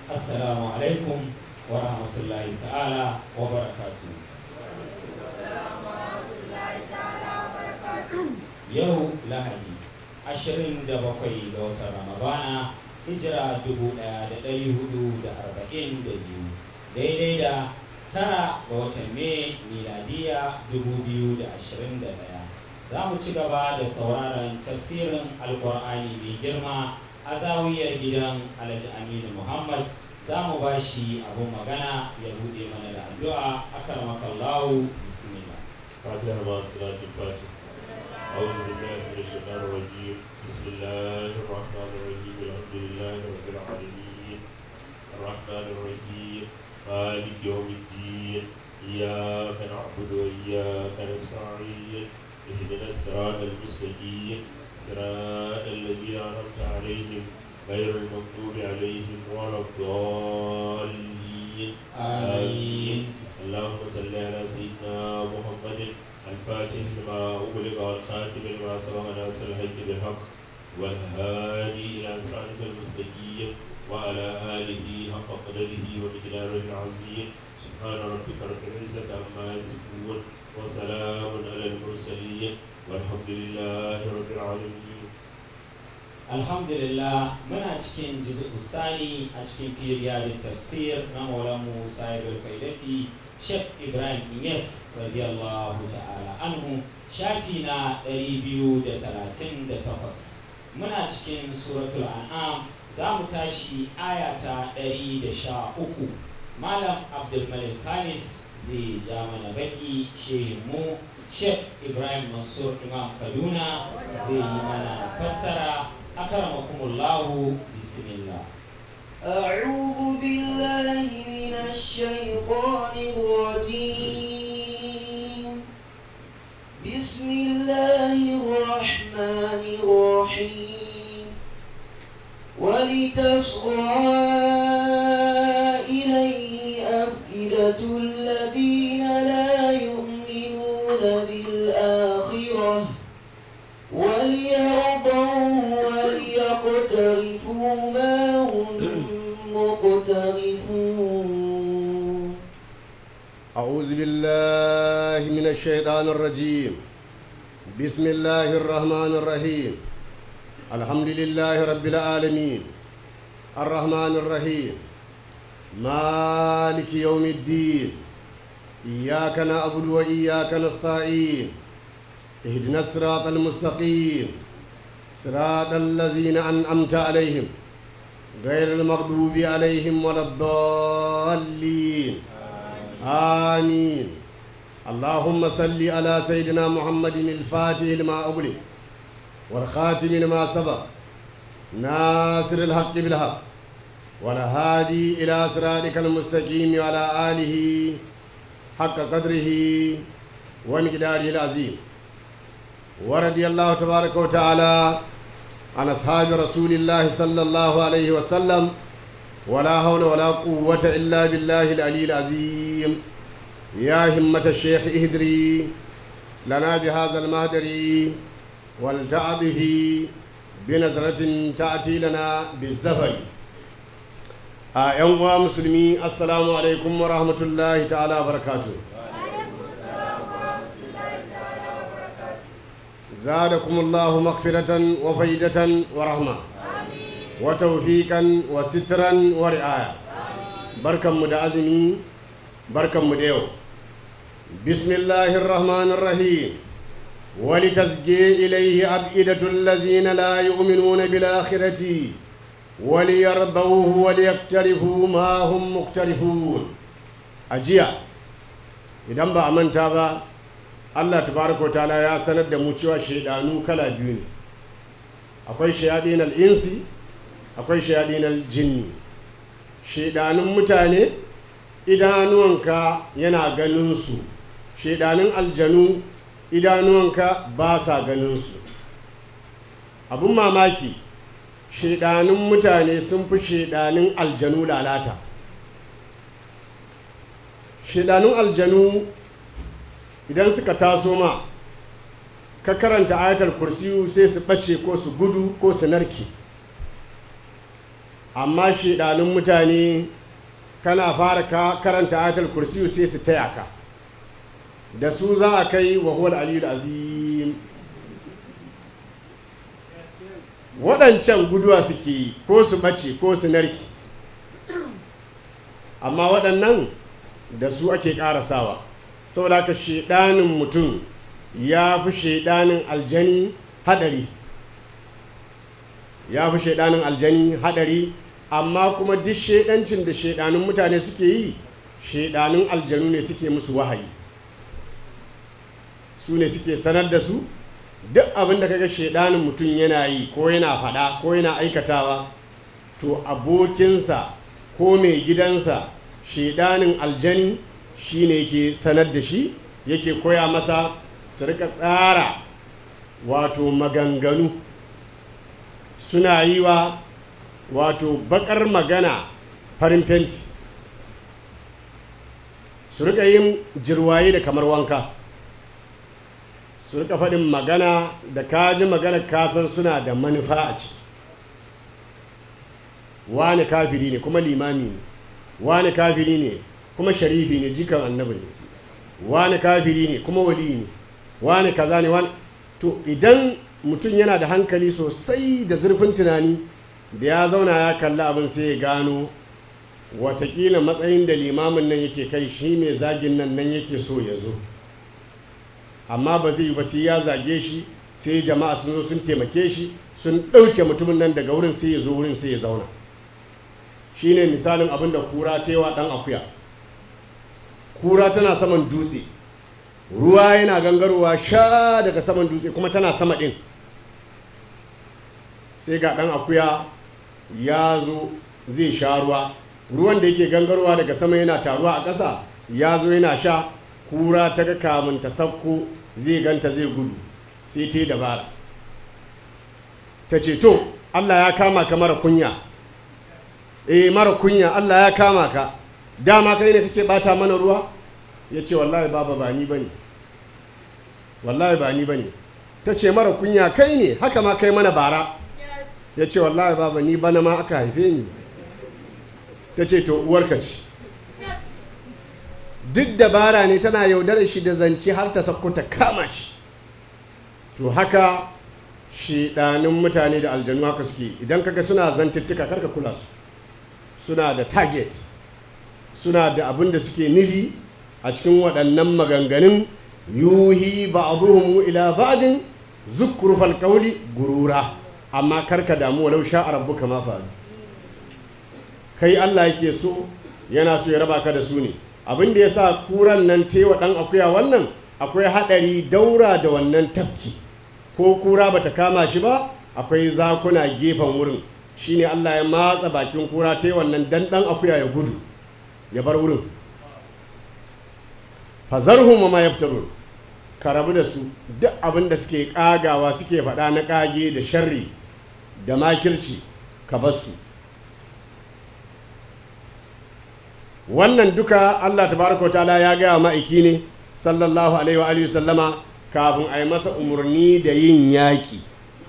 assalamu alaikum wa rahmatullahi ta'ala wa barakatu yau lahadi 27 ga watan ramadana hijira 1442 daidai da tara ga watan mai miladiya 2021 za mu ci gaba da sauraron tafsirin alkur'ani mai girma a zawiyar gidan alhaji aminu muhammad za mu ba shi abin magana ya buɗe mana da addu'a akan makallahu bismillah فاتحة مع صلاة الفاتحة أعوذ بالله من الشيطان الرجيم بسم الله الرحمن الرحيم الحمد لله رب العالمين الرحمن الرحيم مالك يوم الدين إياك نعبد وإياك نستعين اهدنا الصراط المستقيم صراط الذين أنعمت عليهم غير المغضوب عليهم ولا الضالين آمين. اللهم صل على سيدنا محمد الفاتح لما أغلق والخاتم لما سبق ناصر الحق بالحق والهادي إلى صراطك المستقيم وعلى آله حق قدره ومقداره العظيم سبحان ربك رب العزة عما يصفون وسلام على المرسلين والحمد لله رب العالمين alhamdulillah muna cikin jizu sani a cikin firiyadin tafsir na maulanmu sahibul faidati sheikh ibrahim inyas radiyallahu ta'ala anhu shafi na 238 muna cikin suratul an'am za mu tashi aya ta 113 malam abdulmalik kanis zai ja mana baki shehinmu sheikh ibrahim mansur imam kaduna zai yi mana fassara أكرمكم الله بسم الله أعوذ بالله من الشيطان الرجيم بسم الله الرحمن الرحيم ولتصغى إليه أفئدة الذين لا يؤمنون بالآخرة وليرضوا وليقترفوا ما هم مقترفون أعوذ بالله من الشيطان الرجيم بسم الله الرحمن الرحيم الحمد لله رب العالمين الرحمن الرحيم مالك يوم الدين إياك نعبد وإياك نستعين اهدنا الصراط المستقيم صراط الذين أنعمت عليهم غير المغضوب عليهم ولا الضالين آمين اللهم صل على سيدنا محمد الفاتح لما أغلق والخاتم لما سبق ناصر الحق بالحق والهادي إلى صراطك المستقيم وعلى آله حق قدره ومقداره العظيم ورضي الله تبارك وتعالى عن أصحاب رسول الله صلى الله عليه وسلم ولا حول ولا قوة إلا بالله العلي العظيم يا همة الشيخ اهدري لنا بهذا المهدر ولتعبه بنظرة تأتي لنا بالزفر آه يوم مسلمي السلام عليكم ورحمة الله تعالى وبركاته زادكم الله مغفرة وفيدة ورحمة وتوفيقا وسترا ورعاية بركة مدعزمي بركة مديو بسم الله الرحمن الرحيم ولتزكي إليه أبئدة الذين لا يؤمنون بالآخرة وليرضوه وليقترفوا ما هم مقترفون أجيا إذا ba a manta ba Allah tabaraka wa ta'ala ya sanar da mu cewa shaidanu kala biyu ne akwai shayadin al-insi akwai shayadin al-jinni shaidanun mutane idanuwanka yana ganin su shaidanun aljanu idanuwanka ba sa ganin su abun mamaki shaidanun mutane sun fi shaidanun aljanu lalata shaidanun aljanu idan suka taso ma ka karanta ayatar kursiyu sai su ɓace ko su gudu ko su narke amma shaidanun mutane kana fara ka karanta ayatul kursiyu sai su taya ka da su za a kai wa huwal aliyul azim waɗancan guduwa suke yi ko su ɓace ko su narki amma waɗannan da su ake ƙarasawa saboda haka shaidanin mutum ya fi shaidanin aljani haɗari ya fi shaidanin aljani haɗari amma kuma duk shaidancin da shaidanin mutane suke yi shaidanin aljanu ne suke musu wahayi su ne suke sanar da su duk abin da kaga shaidanin mutum yana yi ko yana faɗa ko yana aikatawa to abokinsa ko mai gidansa shaidanin aljani shi ne yake sanar da shi yake koya masa su rika tsara wato maganganu suna yi wa wato bakar magana farin fenti su rika yin jirwaye da kamar wanka su rika faɗin magana da kaji magana kasan suna da manufa a ciki wani kafiri ne kuma limami ne wani kafiri ne kuma sharifi ne jikan annabi ne wani kafiri ne kuma wali ne wani kaza ne wani to idan mutum yana da hankali sosai da zurfin tunani da ya zauna ya kalli abin sai ya gano watakila matsayin da limamin nan yake kai shi ne zagin nan nan yake so ya zo amma ba zai yi ba sai ya zage shi sai jama'a sun zo sun taimake shi sun ɗauke mutumin nan daga wurin sai ya zo wurin sai ya zauna shi ne misalin abin da kura ta wa ɗan akuya kura tana saman dutse ruwa yana gangarowa sha daga saman dutse kuma tana sama ɗin sai ga ɗan akuya ya zo zai sha ruwa ruwan da yake gangarowa daga sama yana taruwa a ƙasa ya zo yana sha kura ta ga kamun ta sauko zai ganta zai gudu sai ta yi dabara ta ce to allah ya kama ka mara kunya eh mara kunya allah ya kama ka dama kai ne kake bata mana ruwa ya ce wallahi baba ba ni bane wallahi ba ni bane ta ce mara kunya kai ne haka ma kai mana bara ya ce wallahi baba ni bana ma aka haife ni ta ce to uwarka ce duk dabara ne tana yaudarar shi da zance har ta sakko ta kama shi to haka shiɗanin mutane da aljanu haka suke idan kaga suna zantuttuka karka kula su suna da target suna da abin da suke nufi a cikin waɗannan maganganun yuhi ba'dhum ila ba'din zukrufal qawli gurura amma karka damu walau sha'a rabbuka ma fa'al kai Allah yake so yana so ya raba ka da su ne abin da yasa kuran nan tewa dan akuya wannan akwai hadari daura da wannan tafki ko kura bata kama shi ba akwai zakuna gefen wurin shine Allah ya matsa bakin kura ta wannan dan dan akuya ya gudu ya bar wurin fazarhum ma yaftarun ka rabu da su duk abin da suke kagawa suke faɗa na kage da sharri da makirci ka bar su wannan duka Allah tabaraka wa ta'ala ya gaya ma'aiki ne sallallahu alaihi wa alihi sallama kafin a yi masa umarni da yin yaƙi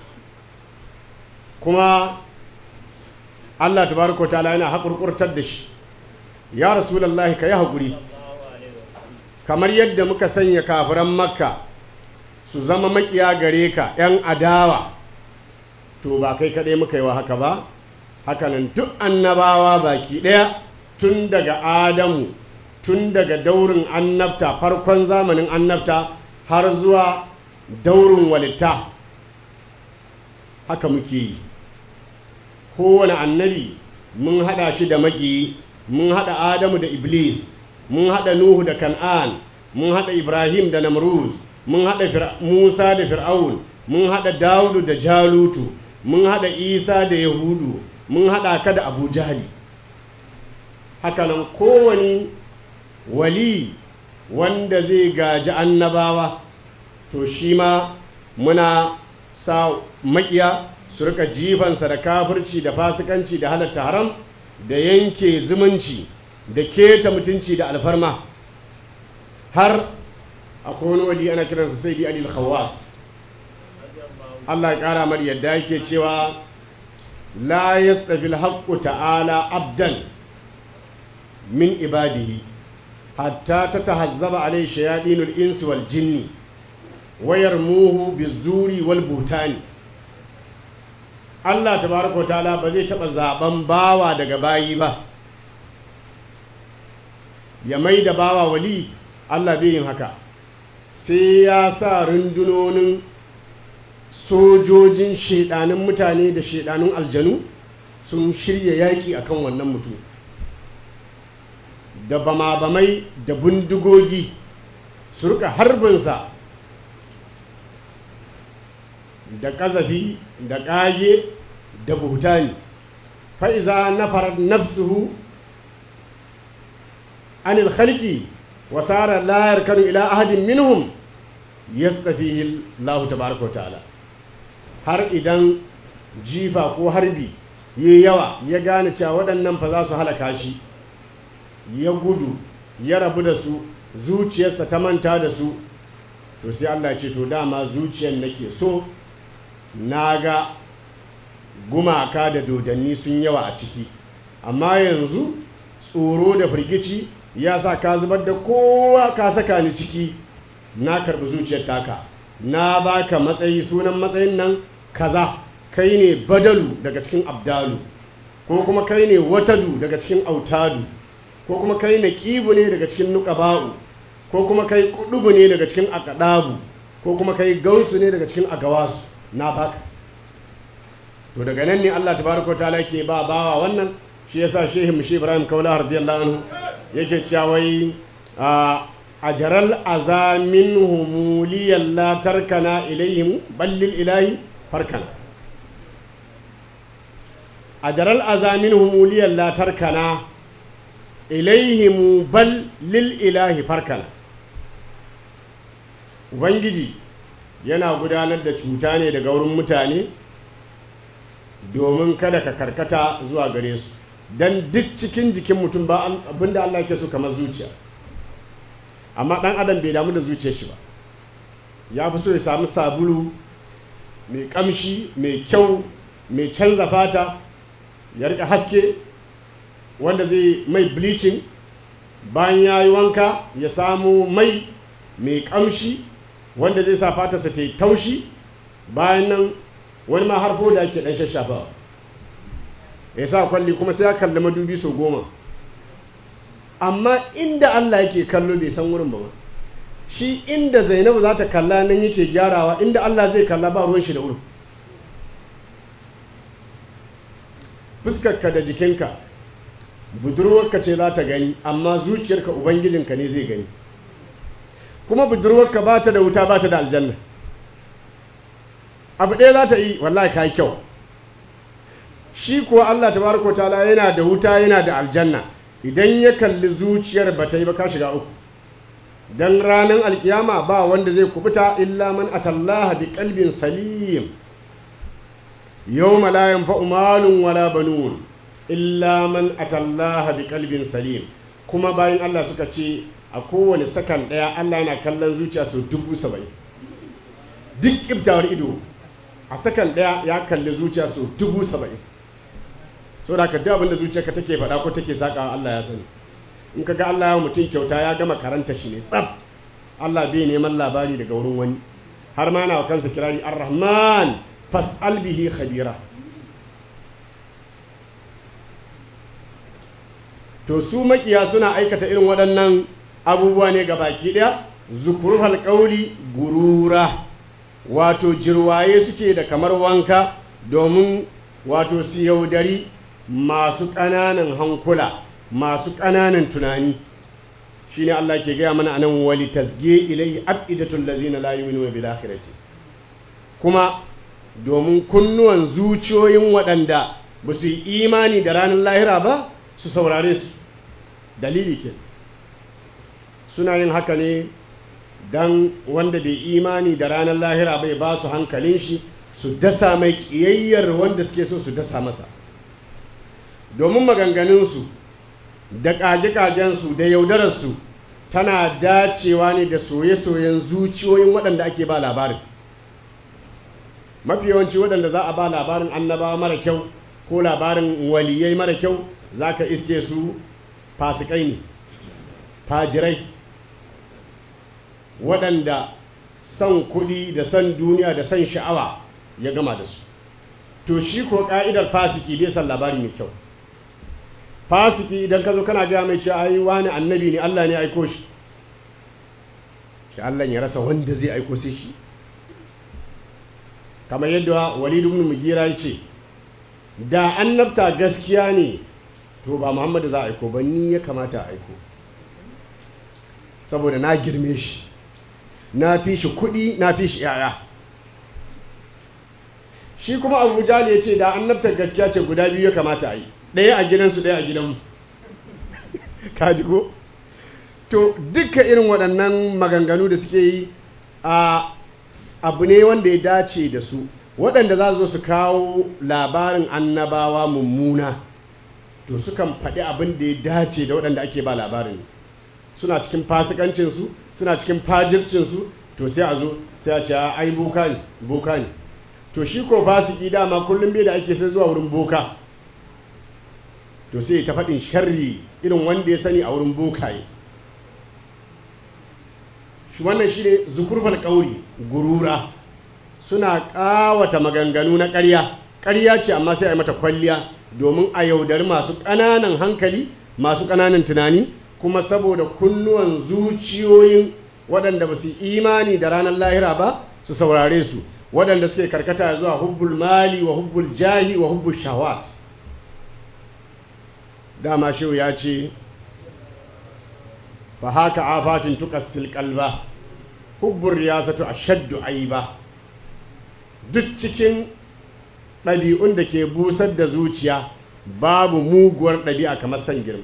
kuma Allah tabaraka wa ta'ala yana haƙurƙurtar da shi ya rasulullahi ka yi haƙuri kamar yadda muka sanya kafiran makka su zama makiya gare ka 'yan adawa to ba kai kaɗai muka yi wa haka ba hakanan duk annabawa baki ɗaya tun daga adamu tun daga daurin annabta farkon zamanin annabta har zuwa daurin walitta haka muke yi kowane annabi mun haɗa shi da maƙiyi mun haɗa adamu da iblis mun haɗa nuhu da kan'an mun haɗa ibrahim da namruz mun haɗa musa da fir'aun mun haɗa dawudu da jalutu mun haɗa isa da yahudu mun haɗa ka da abu jahali hakanan kowane wali wanda zai gaji annabawa to shi ma muna sa makiya su rika jifansa da kafirci da fasikanci da halatta haram da yanke zumunci da keta mutunci da alfarma har akwai wani wali ana kiransa sai di alil khawas Allah ya kara mar yadda yake cewa la yastafi alhaqqu ta'ala abdan min ibadihi hatta tatahazzaba alayhi shayadinul insi wal jinni wa yarmuhu bizuri wal butani Allah tabaraka wa ta'ala ba zai taba zaben bawa daga bayi ba ya mai da bawa wali Allah bai yin haka sai ya sa rundunonin sojojin shaidanin mutane da shaidanin aljanu sun shirya yaƙi akan wannan mutum da bama-bamai da bindigogi su rika harbinsa da ƙazafi da ƙage da buhutani fa'iza na farar nafsuhu anil khalqi wa sara la yarkanu ila ahadin minhum yastafihi Allah tabaaraka wa ta'ala har idan jifa ko harbi yayi yawa ya gane cewa waɗannan fa za su halaka shi ya gudu ya rabu da su zuciyarsa ta manta da su to sai Allah ce to dama zuciyar nake so na ga gumaka da dodanni sun yawa a ciki amma yanzu tsoro da firgici ya sa ka zubar da kowa ka saka ni ciki na karɓi zuciyar taka na baka matsayi sunan matsayin nan kaza kai ne badalu daga cikin abdalu ko kuma kai ne watadu daga cikin autadu ko kuma kai ne ƙibu ne daga cikin nuƙaba'u ko kuma kai kudubu ne daga cikin akadabu ko kuma kai gausu ne daga cikin agawasu na baka to daga nan ne Allah tabaraka ta'ala ke ba bawa wannan shi yasa shehu mushi Ibrahim Kaula radiyallahu anhu yake cewa wai a jaral azamin humuliyan la tarkana ilayhim ballil ilahi farkana a jaral azamin humuliyan la tarkana ilayhim bal lil ilahi farkana ubangiji yana gudanar da cuta ne daga wurin mutane domin kada ka karkata zuwa gare su don duk cikin jikin mutum ba abinda Allah ke so kamar zuciya amma ɗan adam bai damu da zuciyar shi ba ya fi so ya samu sabulu mai ƙamshi mai kyau mai canza fata ya rika haske wanda zai mai bleaching bayan ya yi wanka ya samu mai mai ƙamshi wanda zai sa fatarsa ta yi taushi bayan nan wani ma harfo da ake ɗan shashafa ya sa kwalli kuma sai ya kalli madubi sau goma amma inda Allah yake kallo bai san wurin ba ba shi inda zainabu za ta kalla nan yake gyarawa inda Allah zai kalla ba ruwan shi da wurin fuskarka da jikinka budurwarka ce za ta gani amma zuciyarka ubangijinka ne zai gani kuma budurwarka ba ta da wuta ba ta da aljanna abu ɗaya za ta yi wallahi ka yi kyau shi kuwa Allah tabaraka ta'ala yana da wuta yana da aljanna idan ya kalli zuciyar ba ta yi ba ka shiga uku dan ranar alkiyama ba wanda zai kubuta illa man atallaha bi qalbin salim yawma la yanfa'u malun wala banun illa man atallaha bi qalbin salim kuma bayan Allah suka ce a kowane sakan daya Allah yana kallon zuciya sau dubu saba'in duk kiftawar ido a sakan daya ya kalli zuciya sau dubu saba'in so da ka duk abinda zuciyarka take faɗa ko take saƙa Allah ya sani in ka ga Allah ya mutum kyauta ya gama karanta shi ne tsaf Allah bai neman labari daga wurin wani har ma na kansa kirari ar-rahman fas'al bihi khabira to su makiya suna aikata irin waɗannan abubuwa ne ga baki ɗaya zukurufal ƙauli gurura wato jirwaye suke da kamar wanka domin wato su yaudari masu ƙananan hankula masu ƙananan tunani shine Allah ke gaya mana anan wali tasge ilai abidatul lazina la yu'minuna bil akhirati kuma domin kunnuwan zuciyoyin waɗanda ba su yi imani da ranar lahira ba su saurare su dalili ke suna yin haka ne don wanda bai imani da ranar lahira bai ba su hankalin shi su dasa mai ƙiyayyar wanda suke so su dasa masa domin maganganunsu da ƙage-ƙagensu da yaudararsu tana dacewa ne da soye-soyen zuciyoyin waɗanda ake ba labarin mafi yawanci waɗanda za a ba labarin annabawa mara kyau ko labarin waliyai mara kyau za ka iske su fasikai ne fajirai waɗanda son kuɗi da son duniya da son sha'awa ya gama da su to shi ko ƙa'idar fasiki bai san labari mai kyau fasiki idan ka zo kana gaya mai cewa ai wani annabi ne Allah ne aiko shi shi Allah ya rasa wanda zai aiko sai shi kamar yadda Walid ibn Mugira ya ce da annabta gaskiya ne to ba Muhammadu za a aiko ba ni ya kamata a aiko saboda na girme shi na fi shi kuɗi na fi shi yaya shi kuma abu jali ya ce da annabtar gaskiya ce guda biyu ya kamata a yi ɗaya a gidansu ɗaya a gidanmu kaji ko to duka irin waɗannan maganganu da suke yi a abu ne wanda ya dace da su waɗanda za su su kawo labarin annabawa mummuna to sukan faɗi abin da ya dace da waɗanda ake ba labarin suna cikin fasikancinsu suna cikin fajircinsu to sai a zo sai a ce ai boka ne boka ne to shi ko fasiki dama kullum bai da ake sai zuwa wurin boka to sai ta faɗin sharri irin wanda ya sani a wurin bokaye shi wannan shi ne zukurfal ƙauri gurura suna ƙawata maganganu na ƙarya ƙarya ce amma sai a yi mata kwalliya domin a yaudari masu ƙananan hankali masu ƙananan tunani kuma saboda kunnuwan zuciyoyin waɗanda ba su imani da ranar lahira ba su saurare su waɗanda suke karkata zuwa hubbul mali wa hubbul jahi wa hubbul shawat dama shehu ya ce fa haka afatin tukassil kalba hubbur riyasatu ashaddu aiba duk cikin ɗabi'un da ke busar da zuciya babu muguwar ɗabi'a kamar san girma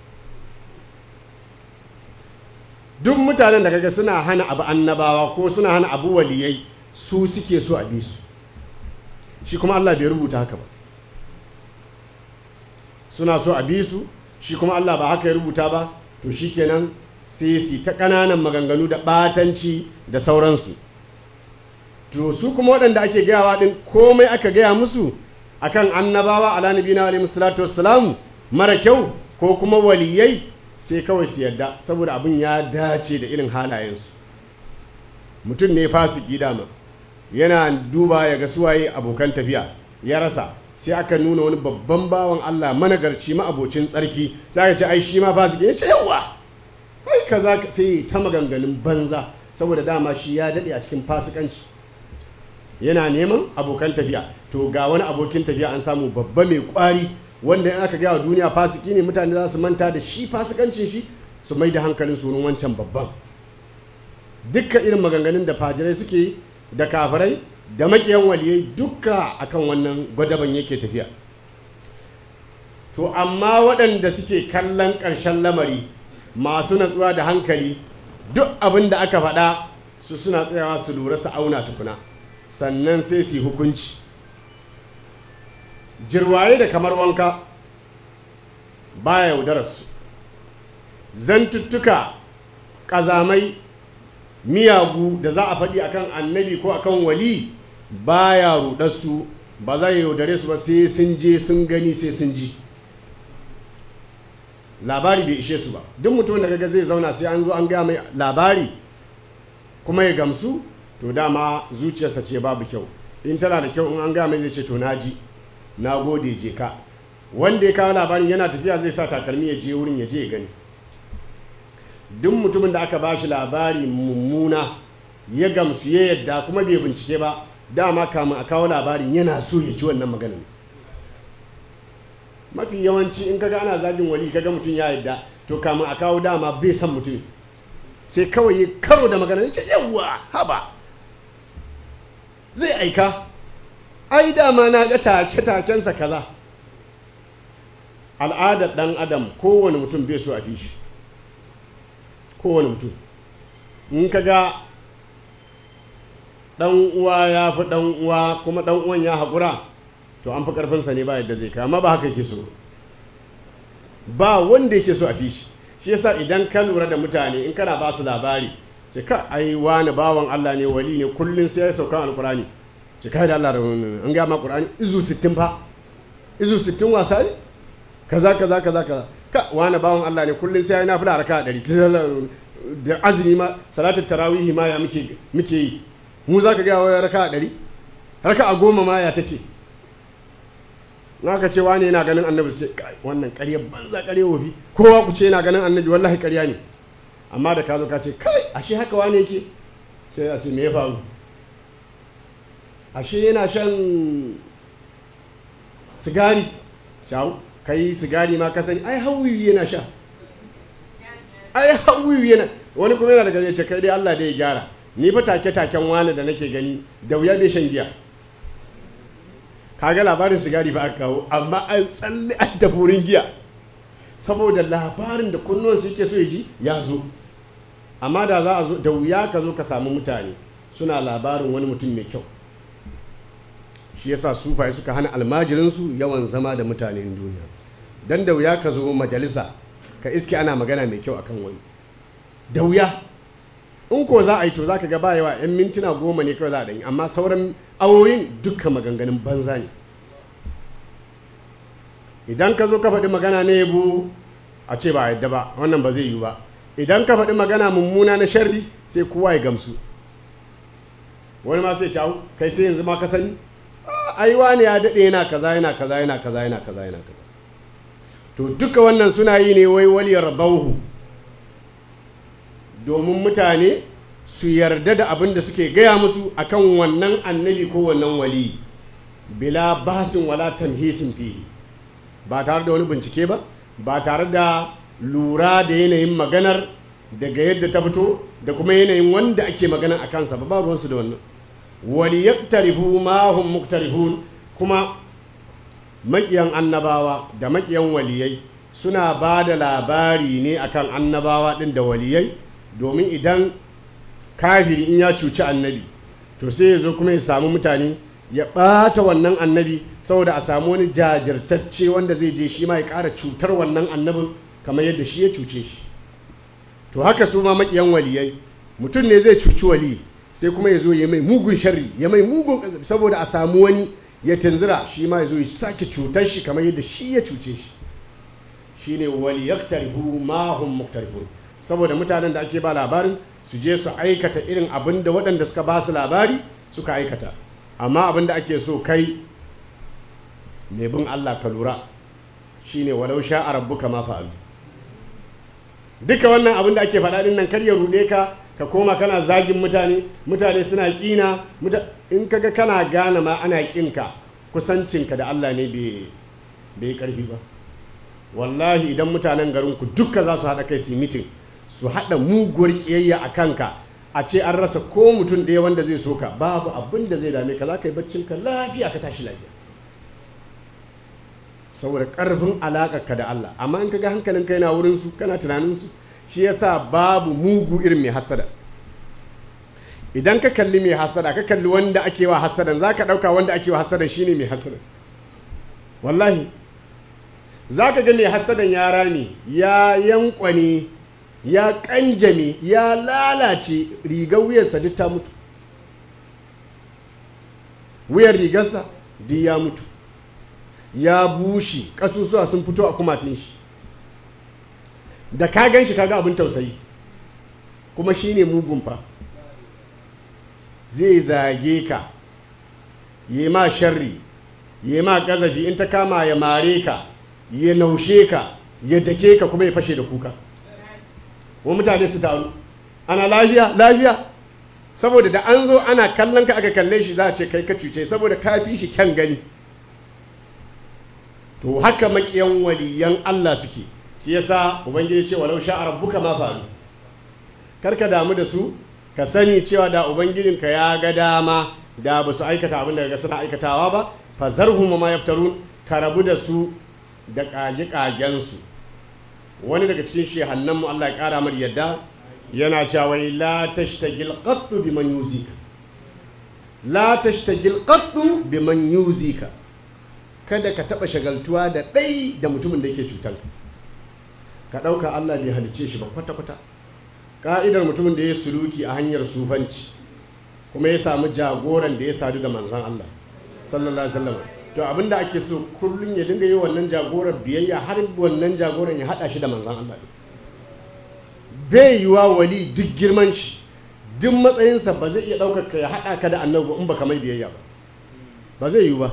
duk mutanen da kaga suna hana abu annabawa ko suna hana abu waliyai su suke so a bi su shi kuma Allah bai rubuta haka ba suna so a bi su shi kuma Allah ba haka ya rubuta ba to shikenan sai su ta ƙananan maganganu da ɓatanci da sauransu to su kuma waɗanda ake gayawa ɗin komai aka gaya musu akan annabawa ala nabina alaihi salatu wassalamu mara kyau ko kuma waliyai sai kawai su yadda saboda abin ya dace da irin halayensu mutum ne fasiki dama yana duba ya ga suwaye abokan tafiya ya rasa sai aka nuna wani babban bawan Allah managarci ma'abocin tsarki sai aka ce ai shi ma fasiki ya ce yawa ai kaza sai ta maganganun banza saboda dama shi ya dade a cikin fasikanci yana neman abokan tafiya to ga wani abokin tafiya an samu babba mai kwari wanda in aka gaya duniya fasiki ne mutane za su manta da shi fasikancin shi su mai da hankalin su wancan babban dukkan irin maganganun da fajirai suke da kafirai da makiyan waliyai dukka akan wannan gwadaban yake tafiya to amma waɗanda suke kallon ƙarshen lamari masu natsuwa da hankali duk abin da aka faɗa su suna tsayawa su lura su auna tukuna sannan sai su yi hukunci jirwaye da kamar wanka baya yaudararsu zantuttuka ƙazamai miyagu da za a faɗi akan annabi ko akan wali baya rudarsu ba za ya yaudare su ba sai sun je sun gani sai sun ji labari bai ishe su ba duk mutumin da kaga zai zauna sai an zo an gaya mai labari kuma ya gamsu to dama zuciyarsa ce babu kyau in tana da kyau in an gaya mai zai ce to na ji na gode je ka wanda ya kawo labarin yana tafiya zai sa takalmi ya je wurin ya je ya gani duk mutumin da aka bashi labari mummuna ya gamsu ya yadda kuma bai bincike ba dama kamun a kawo labarin yana so ya ci wannan maganin mafi yawanci in kaga ana zagin wali kaga mutum ya yadda to kamun a kawo dama bai san mutum sai kawai ya karo da magana ya ce yawwa haba zai aika ai dama na ga take-takensa kaza al'adar ɗan adam kowane mutum bai so a fi shi kowane mutum in ka ga ɗan uwa ya fi ɗan uwa kuma ɗan uwan ya haƙura to an fi ƙarfinsa ne ba yadda zai kai amma ba haka yake so ba wanda yake so a fi shi shi yasa idan ka lura da mutane in kana ba su labari ce ka ai wani bawan Allah ne wali ne kullum sai ya saukan alkurani ce kai da Allah da an ga ma Qur'ani izu 60 fa izu sittin wasa ne kaza kaza kaza kaza ka wani bawan Allah ne kullum sai ya yi nafila raka ɗari da azumi ma salatul tarawihi ma ya muke muke yi mu za ka gaya wa raka ɗari raka a goma ma ya take ka ce wani yana ganin annabi su ce wannan ƙarya banza ƙarya wofi kowa ku ce yana ganin annabi wallahi ƙarya ne amma da ka zo ka ce kai ashe haka wani yake sai a ce me ya faru ashe yana shan sigari shawo kai sigari ma ka sani ai hawiwi yana sha ai hawiwi yana wani kuma yana daga ce kai dai Allah dai ya gyara ni fa take taken wani da nake gani da wuya bai shan giya kaga labarin sigari ba aka kawo amma an tsalle an tafi wurin giya saboda labarin da kunnuwan su yake so ya ji ya zo amma da za a zo da wuya ka zo ka samu mutane suna labarin wani mutum mai kyau shi yasa sufaye suka hana almajirinsu yawan zama da mutanen duniya dan da wuya ka zo majalisa ka iske ana magana mai kyau akan wani da wuya in ko za a yi to za ka ga ba yawa 'yan mintuna goma ne kawai za a ɗanyi amma sauran awoyin dukkan maganganun banza ne idan ka zo ka faɗi magana na yabo a ce ba a yadda ba wannan ba zai yi ba idan ka faɗi magana mummuna na sharri sai kowa ya gamsu wani ma sai cawo kai sai yanzu ma ka sani ai wani ya daɗe yana kaza yana kaza yana kaza yana kaza yana kaza to duka wannan suna yi ne wai waliyar bauhu domin mutane su yarda da abin da suke gaya musu akan wannan annabi ko wannan wali bila basin wala tamhisin fihi ba tare da wani bincike ba ba tare da lura da yanayin maganar daga yadda ta fito da kuma yanayin wanda ake magana a kansa ba ruwansu da wannan wali yaktarifu ma hum muktarifun kuma makiyan annabawa da makiyan waliyai suna ba da labari ne akan annabawa din da waliyai domin idan kafiri in ya cuci annabi to sai ya zo kuma ya samu mutane ya ɓata wannan annabi saboda a samu wani jajirtacce wanda zai je shi ma ya ƙara cutar wannan annabin kamar yadda shi ya cuce shi to haka su ma maƙiyan waliyai mutum ne zai cuci wali sai kuma ya zo ya mai mugun sharri ya mai mugun ƙazafi saboda a samu wani ya tunzura shi ma ya zo ya sake cutar shi kamar yadda shi ya cuce shi shine wali yaktarifu ma hum muktarifun saboda mutanen da ake ba labarin su je su aikata irin abin da waɗanda suka ba su labari suka aikata amma abin da ake so kai mai bin Allah ka lura shine walau sha a rabbuka ma fa'alu duka wannan abin da ake faɗa ɗin nan kar ya ruɗe ka ka koma kana zagin mutane mutane suna ƙina in kaga kana gane ma ana ƙinka kusancinka da Allah ne bai ƙarfi ba wallahi idan mutanen garinku duka za su haɗa kai su yi mitin su haɗa muguwar ƙiyayya a kanka a ce an rasa ko mutum ɗaya wanda zai so ka babu abin da zai dame ka za ka yi baccinka lafiya ka tashi lafiya saboda ƙarfin alaƙarka da Allah amma in ka ga hankalinka yana wurinsu kana tunaninsu shi yasa babu mugu irin mai hasada idan ka kalli mai hasada ka kalli wanda ake wa hasadan za ka ɗauka wanda ake wa hasadan shine mai hasadan wallahi za ka ga mai hasadan ya rame ya yankwane ya kanjame ya lalace rigar wuyarsa duk ta mutu wuyar rigarsa duk ya mutu ya bushe ƙasusuwa sun fito a kumatin shi da ka gan shi kaga abin tausayi kuma shi ne mugun fa zai zage ka yi ma sharri yi ma ƙazafi in ta kama ya mare ka ya naushe ka ya dake ka kuma ya fashe da kuka wa mutane su taru ana lafiya lafiya saboda da an zo ana kallon ka aka kalle shi za a ce kai ka cuce saboda ka fi shi kyan gani to haka makiyan waliyan Allah suke shi yasa ubangiji ce walau sha rabbuka ma faru karka damu da su ka sani cewa da ubangijinka ya ga dama da ba su aikata abin da ga suna aikatawa ba fa zarhum ma yaftarun ka rabu da su da kage kagen su wani daga cikin shehannan mu Allah ya kara mar yadda yana cewa la tashtagil qattu biman yuzika la tashtagil qattu biman yuzika kada ka taba shagaltuwa da ɗai da mutumin da yake cutar ka ɗauka Allah bai halice shi ba kwata-kwata ka'idar mutumin da ya suluki a hanyar sufanci kuma ya samu jagoran da ya sadu da manzan Allah sallallahu alaihi wasallam to abinda ake so kullum ya dinga yi wannan jagorar biyayya har wannan jagoran ya hada shi da manzan Allah ne bai yiwa wali duk girman shi duk matsayinsa ba zai iya ɗaukar ka ya haɗa ka da annabi in baka mai biyayya ba ba zai yiwu ba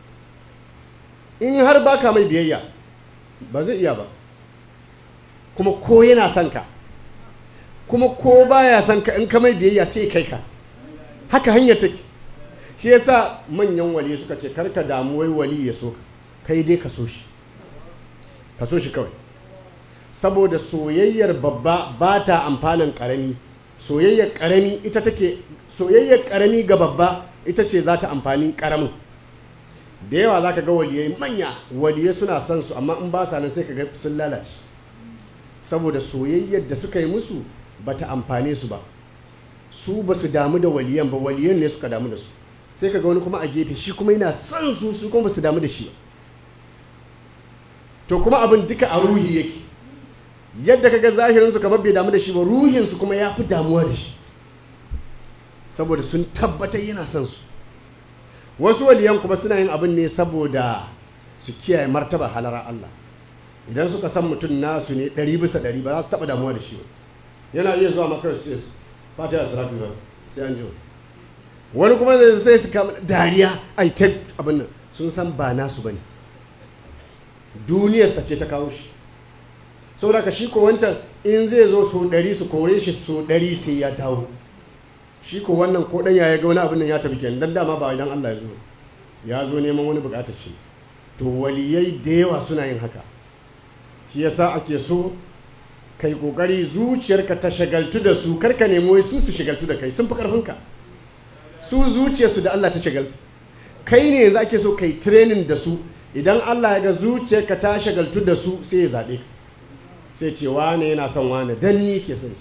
in har baka mai biyayya ba zai iya ba kuma ko yana son ka kuma ko baya son ka in ka mai biyayya sai kai ka haka hanyar take shi yasa manyan wali suka ce karka damu wai wali ya so ka kai dai ka so shi ka so shi kawai saboda soyayyar babba ba ta amfanin karami soyayyar karami ita take soyayyar karami ga babba ita ce za ta amfani karamin da yawa za ka ga waliyai manya waliyai suna son su amma in ba sa nan sai ka ga sun lalace saboda soyayyar da suka yi musu ba ta amfane su ba su ba su damu da waliyan ba waliyan ne suka damu da su sai ka ga wani kuma a gefe shi kuma yana son su su kuma ba su damu da shi ba to kuma abin duka a ruhi yake yadda kaga zahirinsu kamar bai damu da shi ba ruhinsu kuma ya fi damuwa da shi saboda sun tabbatar yana son su wasu waliyan kuma suna yin abin ne saboda su kiyaye martaba halara Allah idan suka san mutum nasu ne ɗari bisa ɗari ba za su taɓa damuwa da shi ba yana iya zuwa maka su ce fata da sarafi ba sai an jiwa wani kuma zai sai su kama dariya ai ta abin nan sun san ba nasu ba ne duniyarsa ce ta kawo shi saboda ka shi ko wancan in zai zo so ɗari su kore shi so ɗari sai ya dawo shi ko wannan ko ɗan ya ga wani abin nan ya tafi kenan dan dama ba idan Allah ya zo ya zo neman wani buƙatar shi to waliyai da yawa suna yin haka shi yasa ake so kai kokari zuciyarka ta shagaltu da su karka nemo wai su su shagaltu da kai sun fi karfinka su zuciyarsu da Allah ta shagaltu kai ne yanzu ake so kai training da su idan Allah ya ga zuciyarka ta shagaltu da su sai ya zaɓe ka sai ce wane yana son wane dan ni ke son shi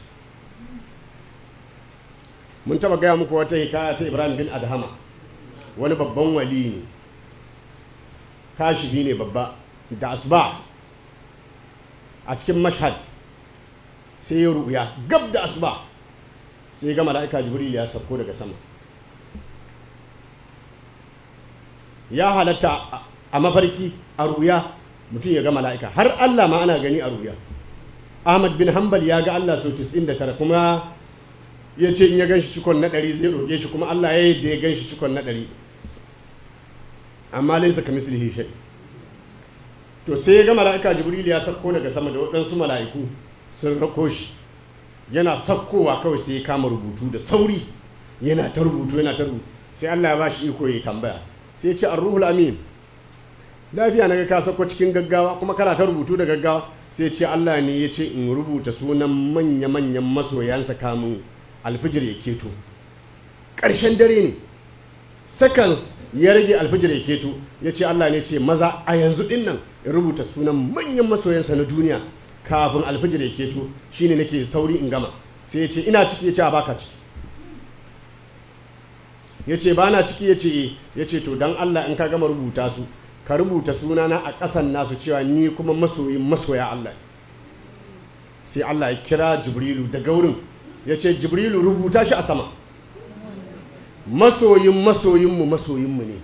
mun taba gaya muku wata hikaya ta Ibrahim bin Adhama wani babban wali ne kashifi ne babba da asuba a cikin mashhad sai ya ruya gab da asuba sai ga mala'ika jibril ya sauko daga sama ya halatta a mafarki a ruya mutum ya ga mala'ika har Allah ma ana gani a ruya Ahmad bin Hanbal ya ga Allah sau 99 kuma ya ce in ya gan shi cikon na ɗari zai roƙe shi kuma Allah ya yi da ya gan shi cikon na ɗari amma laisa ka mislihi shay to sai ya ga mala'ika jibril ya sauko daga sama da waɗansu mala'iku sun rako shi yana sakkowa kawai sai ya kama rubutu da sauri yana ta rubutu yana ta rubutu sai Allah ya ba shi iko ya tambaya sai ya ce ar-ruhul amin lafiya naga ka sako cikin gaggawa kuma kana ta rubutu da gaggawa sai ce Allah ne ya ce in rubuta sunan manya-manyan masoyansa kamun alfijir ya keto ƙarshen dare ne seconds ya rage alfijir ya keto ya ce Allah ne ce maza a yanzu ɗin nan in rubuta sunan manyan masoyansa na duniya kafin alfijir ya keto shine nake sauri in gama sai ya ce ina ciki ya ce a baka ciki ya ce ba na ciki ya ce ya ce to don Allah in ka gama rubuta su ka rubuta sunana a ƙasan nasu cewa ni kuma masoyin masoya Allah sai Allah ya kira jibrilu daga wurin ya ce jibrilu rubuta shi a sama masoyin masoyinmu masoyinmu ne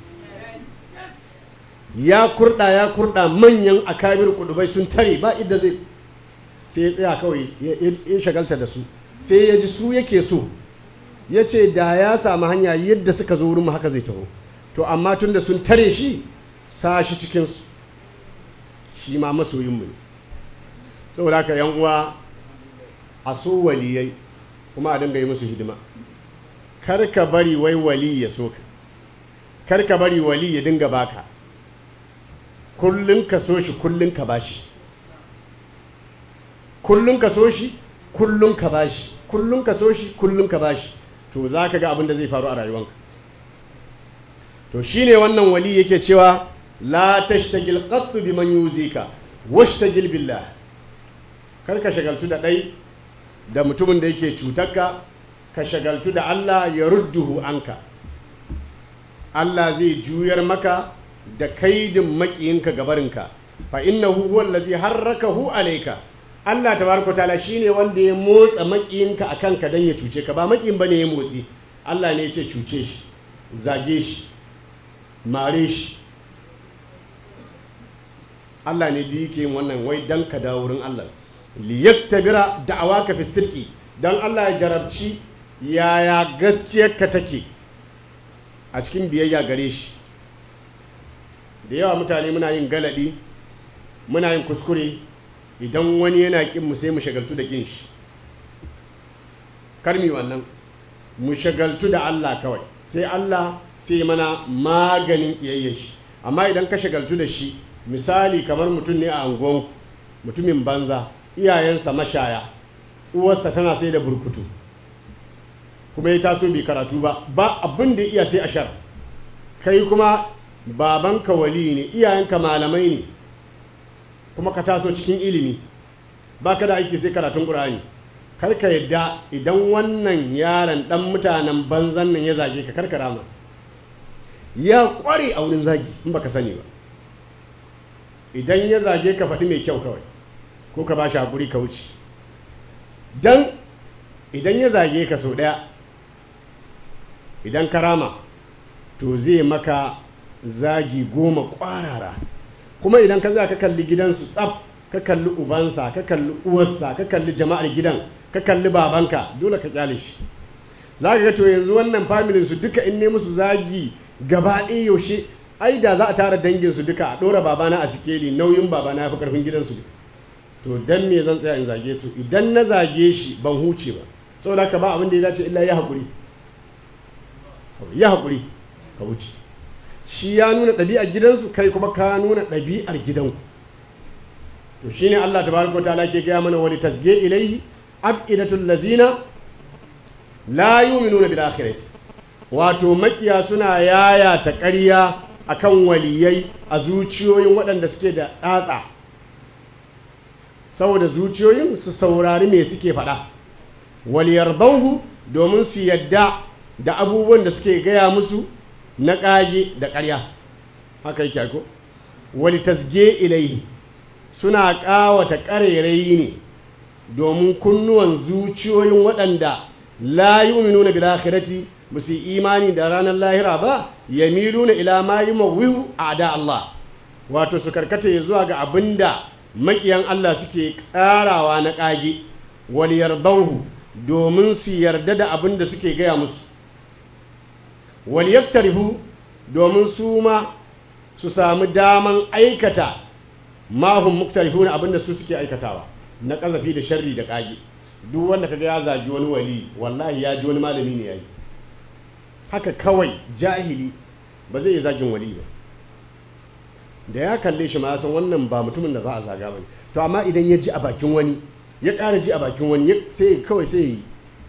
ya kurɗa ya kurɗa manyan akabir kudubai sun tare ba idda zai sai ya tsaya kawai ya shagalta da su sai ya ji su yake so ya ce da ya samu hanya yadda suka zo wurin haka zai taho to amma tun da sun tare shi sa shi cikinsu shi ma masoyinmu ne saboda haka yan uwa a so waliyai kuma a dinga yi musu hidima kar ka bari wai wali ya so ka kar ka bari wali ya dinga baka kullun ka so shi kullun ka bashi kullun ka so shi kullun ka bashi kullun ka so shi kullun ka bashi to za ka ga abin da zai faru a rayuwanka to shine wannan wali yake cewa la tashtagil qattu biman yuzika washtagil billah kar ka shagaltu da dai da mutumin da yake cutarka ka shagaltu da Allah ya rudduhu anka Allah zai juyar maka da kaidin makiyinka gabarinka fa innahu huwa allazi harrakahu alayka Allah tabaraka taala shine wanda ya motsa makiyinka akan ka dan ya cuce ka ba makiyin bane ya motsi Allah ne ya ce cuce shi zage shi mare shi Allah ne da yake yin wannan wai dan ka dawo wurin Allah li yaktabira da'awaka fi sirqi dan Allah ya jarabci yaya gaskiyarka take a cikin biyayya gare shi da yawa mutane muna yin galadi muna yin kuskure idan wani yana kin mu sai mu shagaltu da kin shi karmi wannan mu shagaltu da Allah kawai sai Allah sai mana maganin ƙiyayyar shi amma idan ka shagaltu da shi misali kamar mutum ne a angon mutumin banza iyayensa mashaya uwarsa tana sai da burkutu kuma ya taso bai karatu ba ba abin da iya sai ashar kai kuma babanka wali ne iyayenka malamai ne kuma ka taso cikin ilimi ba ka da aiki sai karatun ƙur'ani karka yadda idan wannan yaron dan mutanen banzan nan ya zage ka karka rama ya kware a wurin zagi in baka sani ba idan ya zage ka faɗi mai kyau kawai ko ka ba shi haƙuri ka wuce dan idan ya zage ka sau ɗaya idan ka rama to zai maka zagi goma ƙwarara kuma idan ka za ka kalli gidansu tsaf ka kalli ubansa ka kalli uwarsa ka kalli jama'ar gidan ka kalli babanka dole ka kyale shi za ka ga to yanzu wannan familin su duka in ne musu zagi gaba ɗaya yaushe ai da za a tara dangin su duka a ɗora babana a sikeli nauyin babana ya fi ƙarfin gidansu to dan me zan tsaya in zage su idan na zage shi ban huce ba saboda haka ba abin da ya dace illa ya haƙuri ya haƙuri ka wuce shi ya nuna ɗabi'ar gidansu kai kuma ka nuna ɗabi'ar gidanku to shine Allah tabaraka wa ta'ala ke gaya mana wani tasge ilaihi abidatul lazina la yu'minuna bil akhirati wato makiya suna yaya ta ƙarya akan waliyai a zuciyoyin waɗanda suke da tsatsa saboda zuciyoyin su saurari me suke faɗa waliyar bauhu domin su yadda da abubuwan da suke gaya musu na ƙage da ƙarya haka yake ko wali tasge ilaihi suna ƙawata ƙarairayi ne domin kunnuwan zuciyoyin waɗanda la yu'minuna bil akhirati ba su imani da ranar lahira ba yamiluna ila ma yumawwihu a'da Allah wato su karkata zuwa ga abinda makiyan Allah suke tsarawa na ƙage wal yardahu domin su yarda da abinda suke gaya musu wal yaktarifu domin su ma su samu daman aikata mahun muktarifuna abinda su suke aikatawa na ƙazafi da sharri da ƙage duk wanda kaga ya zagi wani wali wallahi ya ji wani malami ne ya yi haka kawai jahili ba zai yi zagin wali ba da ya kalle shi ma ya san wannan ba mutumin da za a zaga ba to amma idan ya ji a bakin wani ya ƙara ji a bakin wani sai kawai sai yi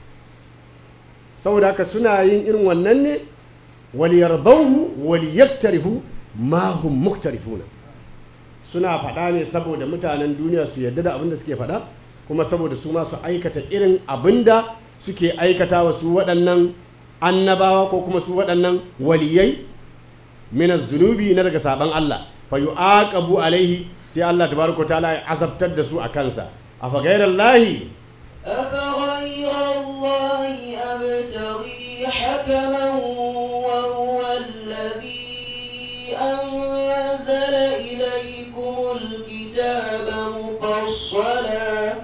saboda haka suna yin irin wannan ne waliyarbauhu waliyaktarifu ma hum muktarifuna suna faɗa ne saboda mutanen duniya su yarda da abin da suke faɗa kuma saboda su ma su aikata irin abin da suke aikata wa su waɗannan annabawa ko kuma su waɗannan waliyai mina zunubi na daga saban Allah fa yu'aqabu alaihi sai Allah tabaraka ta'ala ya azabtar da su a kansa afa ghairallahi أفغير الله أبتغي حكما وهو الذي أنزل إليكم الكتاب مفصلا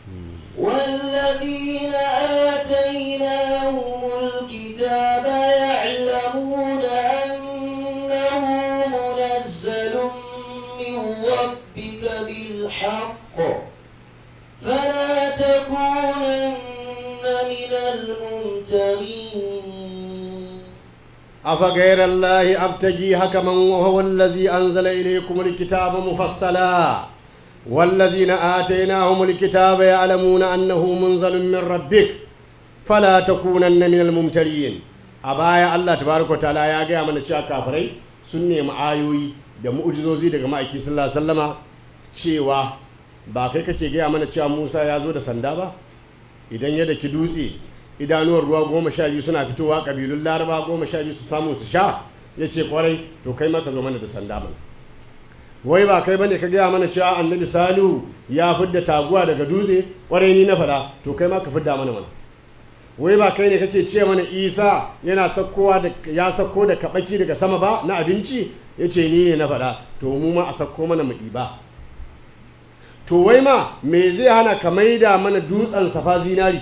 والذين آتيناهم الكتاب يعلمون أنه منزل من ربك بالحق فلا تكونن من الممترين أفغير الله أبتغي حكما وهو الذي أنزل إليكم الكتاب مفصلا والذين آتيناهم الكتاب يعلمون أنه منزل من ربك فلا تكونن من الممترين أبايا الله تبارك وتعالى يا جاء من الشيء كافري سنة معايوي da mu'ujizozi daga ma'aiki sallallahu alaihi wasallama cewa ba kai kake gaya mana cewa Musa ya zo da sanda ba idan ya daki dutse idanuwar ruwa goma sha biyu suna fitowa ƙabilun laraba goma sha biyu su samu su sha ya ce kwarai to kai maka zo mana da sanda mana wai ba kai bane ka gaya mana cewa annabi salihu ya fidda taguwa daga dutse kwarai ni na faɗa to kai ma ka fidda mana mana wai ba kai ne kake ce mana isa yana sakkowa da ya sakko da kabaki daga sama ba na abinci ya ce ni ne na faɗa to mu ma a sakko mana mu ɗiba to wai ma me zai hana ka maida mana dutsen safa zinari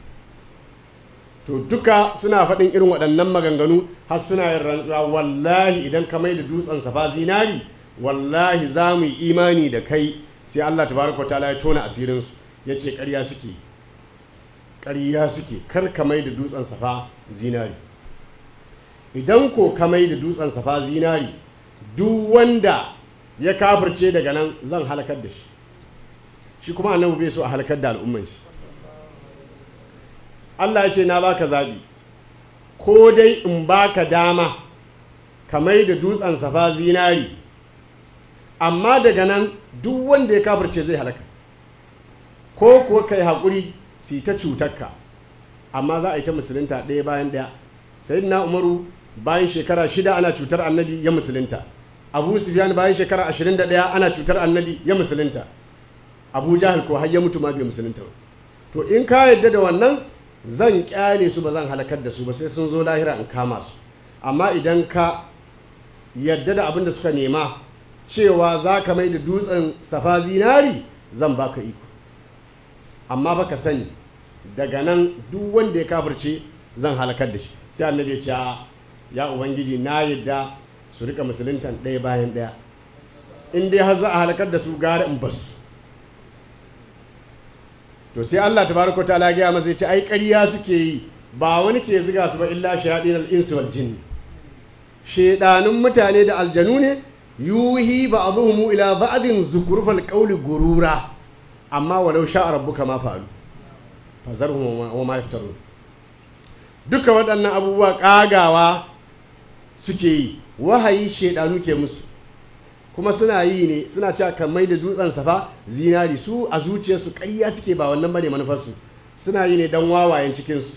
to duka suna faɗin irin waɗannan maganganu har suna yin rantsuwa wallahi idan ka maida dutsen safa zinari wallahi za mu yi imani da kai sai Allah tabaraka ta'ala ya tona asirinsu ya ce ƙarya suke ƙarya suke kar ka maida dutsen safa zinari idan ko ka maida dutsen safa zinari duk wanda ya kafirce daga nan zan halakar da shi shi kuma annabi bai so a halakar da al'umman shi Allah ya ce na baka zabi ko dai in baka dama ka mai da dutsen safa zinari amma daga nan duk wanda ya kafirce zai halaka ko kuwa kai haƙuri su ta cutarka amma za a yi ta musulunta ɗaya bayan ɗaya sayyidina umaru bayan shekara shida ana cutar annabi ya musulunta abu sufyan bayan shekara ashirin da ɗaya ana cutar annabi ya musulunta abu jahil ko har ya mutu ma bai musulunta ba to in ka yadda da wannan zan kyale su ba zan halakar da su ba sai sun zo lahira in kama su amma idan ka yadda da abin da suka nema cewa za ka mai da dutsen safa zinari zan baka iko amma baka sani daga nan duk wanda ya kafirce zan halakar da shi sai annabi ya ce ya ubangiji na yadda su rika musuluntan ɗaya bayan ɗaya in dai har za a halakar da su gara in basu to sai Allah tabaraka ta'ala ya masa yace ai ƙarya suke yi ba wani ke ziga su ba illa shayadin al-insi wal jinni shedanun mutane da aljanu ne yuhi ba'dhum ila ba'din zukurfal qawli gurura amma walau sha'a rabbuka ma fa'alu fazarhum wa ma yaftarun duka waɗannan abubuwa ƙagawa suke yi wahayi shedanu ke musu kuma suna yi ne suna cewa kan mai da dutsen safa zinari su a zuciyarsu ƙarya suke ba wannan bane manufarsu suna yi ne don wawayen cikinsu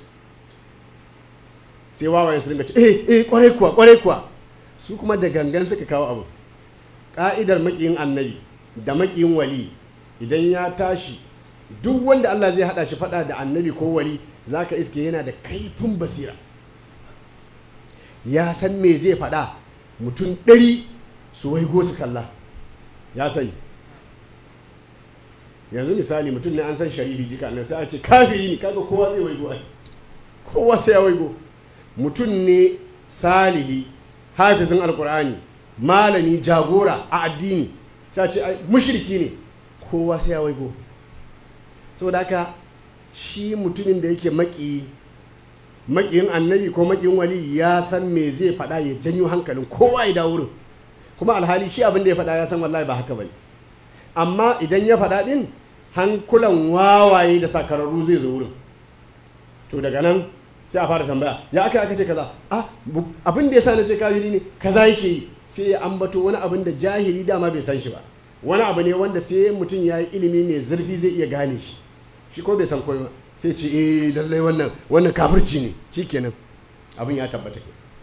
sai wawayen su ringa ce eh eh kwarai kuwa kwarai kuwa su kuma da gangan suka kawo abu ka'idar makiyin annabi da makiyin wali idan ya tashi duk wanda Allah zai hada shi fada da annabi ko wali zaka iske yana da kaifin basira ya san me zai fada mutum ɗari su waigo su kalla ya sani yanzu misali mutum ne an san sharifi jika nan sai a ce kafiri ne kaga kowa zai waigo ai kowa sai ya waigo mutum ne salihi hafizin alkur'ani malami jagora a addini sai a ce mushriki ne kowa sai ya waigo saboda haka shi mutumin da yake maki makiyin annabi ko makiyin wali ya san me zai faɗa ya janyo hankalin kowa ya dawo wurin kuma alhali shi abin da ya faɗa ya san wallahi ba haka bane amma idan ya faɗa ɗin hankulan wawaye da sakararru zai zo wurin to daga nan sai a fara tambaya ya aka aka ce kaza ah abin da ya sa na ce kafiri ne kaza yake yi sai ya ambato wani abin da jahili dama bai san shi ba wani abu ne wanda sai mutum ya yi ilimi mai zurfi zai iya gane shi shi ko bai san komai ba sai ce eh lallai wannan wannan kafirci ne shikenan abin ya tabbata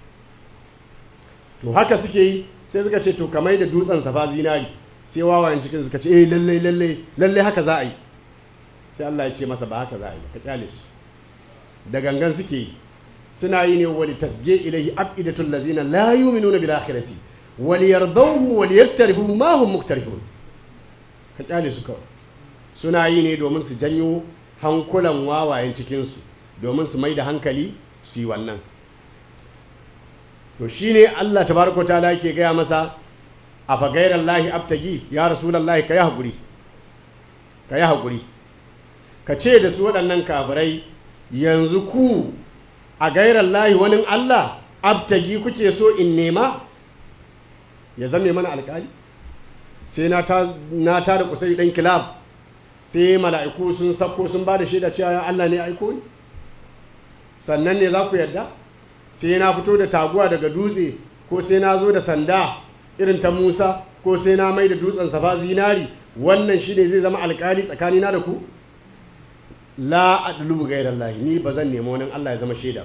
to haka suke yi sai suka ce to kamar da dutsen safa zinari sai wawayen cikin suka ce eh lallai lallai lallai haka za a yi sai Allah ya ce masa ba haka za a yi ka kyale shi da gangan suke yi suna yi ne wali tasge ilaihi abidatul lazina la yu'minuna bil akhirati wal yardawhu wal yaktarifu ma hum muktarifun ka kyale su kawai suna yi ne domin su janyo hankulan wawayen cikin su domin su mai da hankali su yi wannan to shine Allah tabaraka ta'ala yake gaya masa a fa gairallahi abtagi ya rasulullahi ka yi hakuri ka yi hakuri ka ce da su waɗannan kafirai yanzu ku a gairar lahi wani Allah abtagi kuke so in nema ya zame mana alkali sai na ta da kusuri ɗan kilab sai mala'iku sun sako sun ba da shaida cewa ya Allah ne aiko ni sannan ne za ku yadda sai na fito da taguwa daga dutse ko sai na zo da sanda irin ta musa ko sai na mai da dutsen safa zinari wannan shi ne zai zama alkali tsakanina da ku la adlubu gairar lahi ni ba zan nemi wani Allah ya zama shaida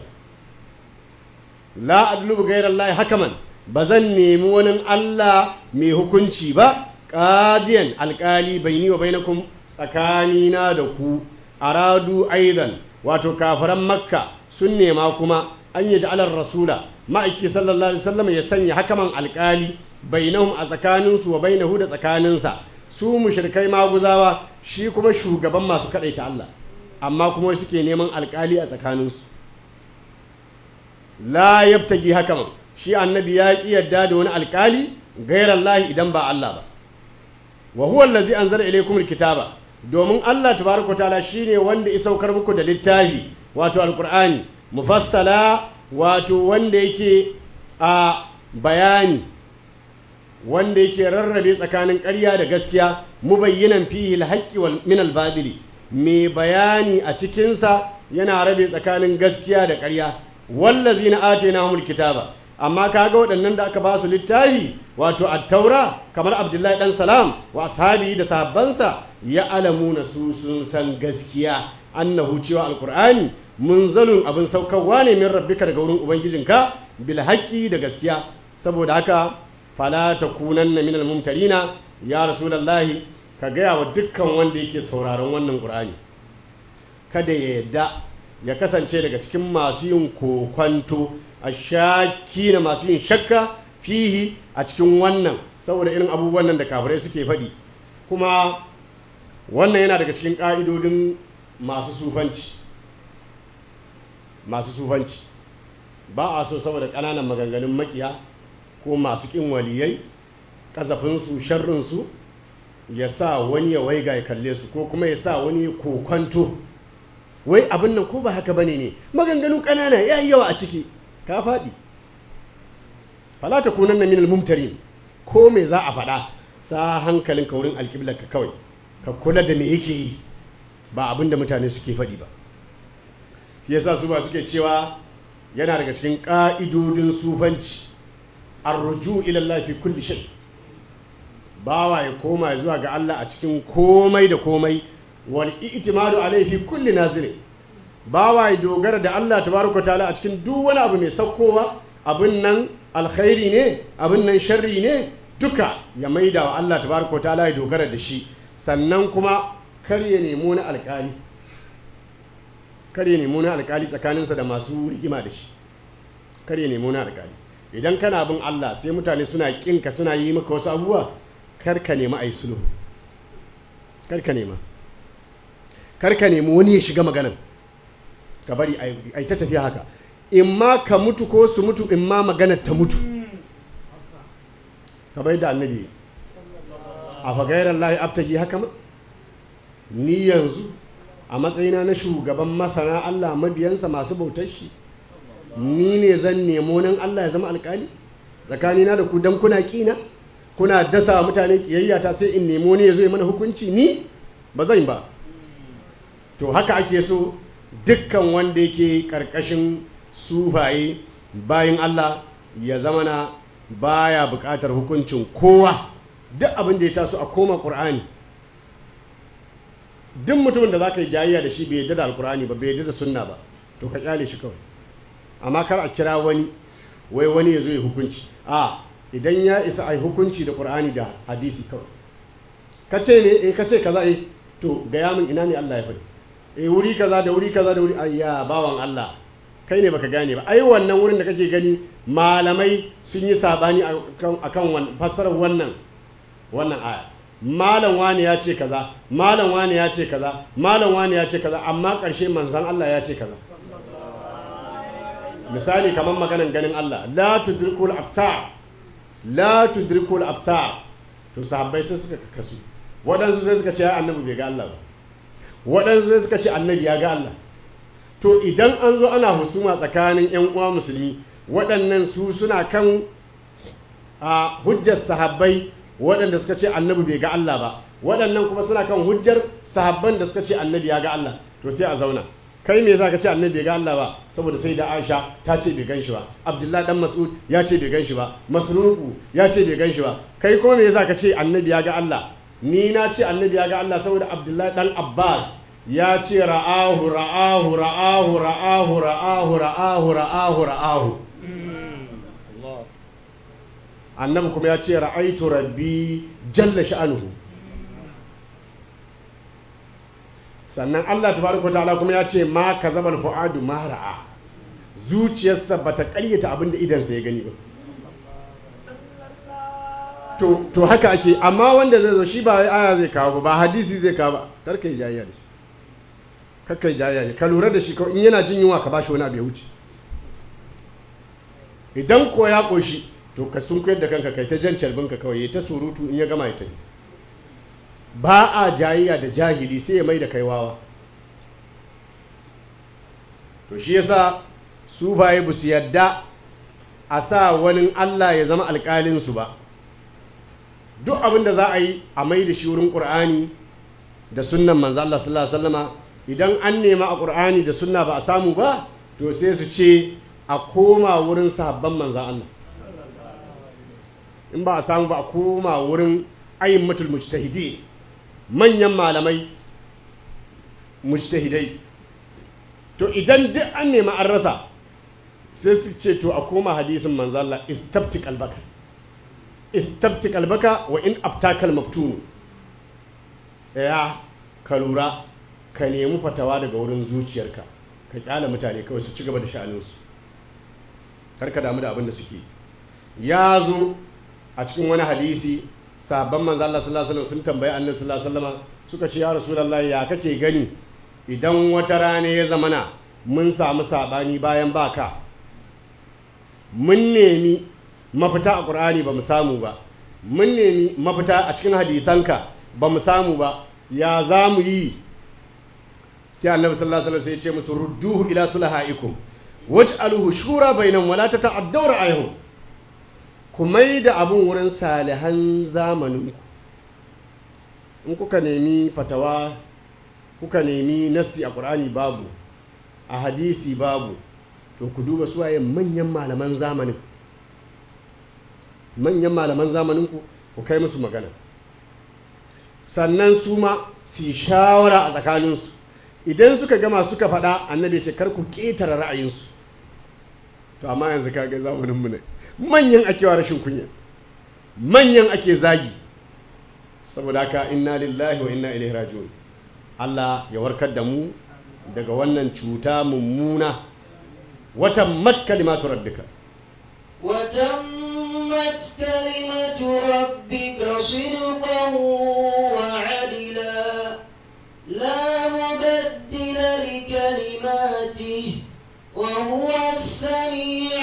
la adlubu gairar lahi hakaman ba zan nemi wani Allah mai hukunci ba qadiyan alkali baini wa bainakum tsakanina da ku aradu aidan wato kafiran makka sun nema kuma an yi ja'alar rasula ma'aiki sallallahu alaihi wasallam ya sanya hakaman alkali bainahum a tsakaninsu wa bainahu da tsakaninsa su mushrikai maguzawa shi kuma shugaban masu ta Allah amma kuma suke neman alkali a tsakaninsu la yabtagi hakaman shi annabi ya ki yadda da wani alkali gairar lahi idan ba Allah ba wa huwa allazi anzala ilaykum alkitaba domin Allah tabaraka taala shine wanda ya saukar muku da littafi wato alqur'ani mufassala wato wanda yake a bayani wanda yake rarrabe tsakanin ƙarya da gaskiya mubayyinan fihi alhaqqi wal min albadili mai bayani a cikinsa yana rabe tsakanin gaskiya da ƙarya wallazina atainahumul kitaba amma kaga waɗannan da aka ba su littafi wato attaura kamar abdullahi dan salam wa ashabi da sahabbansa ya alamuna su sun san gaskiya annahu cewa alqur'ani munzalun abin saukarwa ne min rabbika daga wurin ubangijinka bil haqqi da gaskiya saboda haka fala takunanna minal mumtarina ya rasulullahi ka gaya wa dukkan wanda yake sauraron wannan qur'ani kada ya yadda ya kasance daga cikin masu yin kokwanto a shaki na masu yin shakka fihi a cikin wannan saboda irin abubuwan nan da kafirai suke faɗi kuma wannan yana daga cikin ƙa'idodin masu sufanci masu sufanci ba a so saboda ƙananan maganganun makiya ko masu ƙin waliyai ƙazafinsu sharrinsu ya sa wani ya waiga ya kalle su ko kuma ya sa wani kokwanto wai abin nan ko ba haka bane ne maganganu ƙanana ya yi yawa a ciki ka faɗi fala ta kunan na minal mumtarin ko me za a faɗa sa hankalin ka wurin alƙiblar ka kawai ka kula da me yake yi ba abin da mutane suke faɗi ba shi yasa su ba suke cewa yana daga cikin ƙa'idodin sufanci arruju ila Allah fi kulli shay bawa ya koma zuwa ga Allah a cikin komai da komai wal i'timadu alayhi fi kulli nazilin bawa ya dogara da Allah tabaraka ta'ala a cikin duk wani abu mai saukowa abin nan alkhairi ne abin nan sharri ne duka ya maida wa Allah tabaraka ta'ala ya dogara da shi sannan kuma kar ya nemo na alkali kar ya nemo na alkali tsakaninsa da masu rigima da shi kar ya nemo na alkali idan kana bin Allah sai mutane suna kinka suna yi maka wasu abubuwa kar ka nemi ayi sulhu kar ka nema kar ka nemi wani ya shiga maganan ka bari a ta tafiya haka in ma ka mutu ko su mutu in ma maganar ta mutu ka bai da annabi a fagairar lahi abtagi haka ma ni yanzu a matsayina na shugaban masana Allah mabiyansa masu bautar shi ni ne zan nemo nan Allah ya zama alkali tsakanina da ku dan kuna kina kuna dasa mutane kiyayya ta sai in nemo ne ya zo ya mana hukunci ni ba zan ba to haka ake so dukkan wanda yake karkashin sufaye bayan Allah ya zama na baya bukatar hukuncin kowa duk abin da ya taso a koma ƙur'ani duk mutumin da za ka yi jayayya da shi bai yadda da alkur'ani ba bai yadda da sunna ba to ka kyale shi kawai amma kar a kira wani wai wani ya zo ya hukunci a idan ya isa a yi hukunci da ƙur'ani da hadisi kawai ka ce ne eh ka ce kaza eh to gaya min ina ne Allah ya faɗi eh wuri kaza da wuri kaza da wuri ayya bawan Allah kai ne baka gane ba ai wannan wurin da kake gani malamai sun yi sabani akan fassarar wannan wannan aya malam wani ya ce kaza malam wani ya ce kaza malam wani ya ce kaza amma ƙarshe manzan Allah ya ce kaza misali kamar maganan ganin Allah la tudrikul absar la tudrikul absar to sahabbai sai suka kasu waɗansu sai suka ce annabi bai ga Allah ba waɗansu sai suka ce annabi ya ga Allah to idan an zo ana husuma tsakanin 'yan uwa musulmi waɗannan su suna kan a hujjar sahabbai waɗanda suka ce annabi bai ga Allah ba waɗannan kuma suna kan hujjar sahabban da suka ce annabi ya ga Allah to sai a zauna kai me za ka ce annabi bai ga Allah ba saboda sai da Aisha ta ce bai gan shi ba Abdullahi dan Mas'ud ya ce bai gan shi ba Masruku ya ce bai gan shi ba kai kuma me za ka ce annabi ya ga Allah ni na ce annabi ya ga Allah saboda Abdullahi dan Abbas ya ce ra'ahu ra'ahu ra'ahu ra'ahu ra'ahu ra'ahu ra'ahu ra'ahu annabi kuma ya ce ra'aitu rabbi jalla sha'anuhu sannan Allah tabaraka ta'ala kuma ya ce ma kazabal fuadu ma ra'a zuciyarsa bata ƙaryata abin da idansa ya gani ba to to haka ake amma wanda zai zo shi ba wai aya zai kawo ba ba hadisi zai kawo ba kar kai jayayya da shi kar kai jayayya ka lura da shi kawai in yana jin yunwa ka bashi wani abu ya wuce idan ko ya koshi to ka sunkuyar da kanka kai ta jan carbinka kawai ya ta surutu in ya gama ya tafi ba a jayayya da jahili sai ya mai da kai wawa to shi yasa su baye ba su yadda a sa wani Allah ya zama alƙalinsu ba duk abin da za a yi a mai da shi wurin ƙur'ani da sunnan manzo Allah sallallahu alaihi wasallama idan an nema a ƙur'ani da sunna ba a samu ba to sai su ce a koma wurin sahabban manzo Allah in ba a samu ba a koma wurin ayyammatul mujtahidi manyan malamai mujtahidai to idan duk an nema an rasa sai su ce to a koma hadisin manzo Allah istabti qalbaka istabti qalbaka wa in abtakal maftun tsaya ka lura ka nemi fatawa daga wurin zuciyarka ka kyala mutane kawai su ci gaba da sha'aninsu kar ka damu da abin da suke ya zo a cikin wani hadisi sabon manzo Allah sallallahu alaihi wasallam sun tambayi annabi sallallahu alaihi wasallam suka ce ya rasulullahi ya kake gani idan wata rana ya zamana mun samu sabani bayan baka mun nemi mafita a ƙur'ani ba mu samu ba mun nemi mafita a cikin hadisanka ba mu samu ba ya za mu yi sai annabi sallallahu alaihi wasallam sai ya ce musu rudduhu ila sulahaikum waj'aluhu shura bainahum wala tata'addaw ra'ayhum ku mai da abun wurin salihan zamaninku in kuka nemi fatawa kuka nemi nassi a ƙur'ani babu a hadisi babu to ku duba suwaye manyan malaman zamanin manyan malaman zamaninku ku kai musu magana sannan su ma su yi shawara a tsakaninsu idan suka gama suka faɗa annabi ce kar ku ƙetare ra'ayinsu to amma yanzu kaga zamaninmu ne manyan ake wa rashin kunya manyan ake zagi saboda haka inna lillahi wa inna ilaihi raji'un Allah ya warkar da mu daga wannan cuta mummuna watan mat kalimatu rabbika وتمت كلمة ربك صدقا وعدلا لا مبدل لكلماته وهو السميع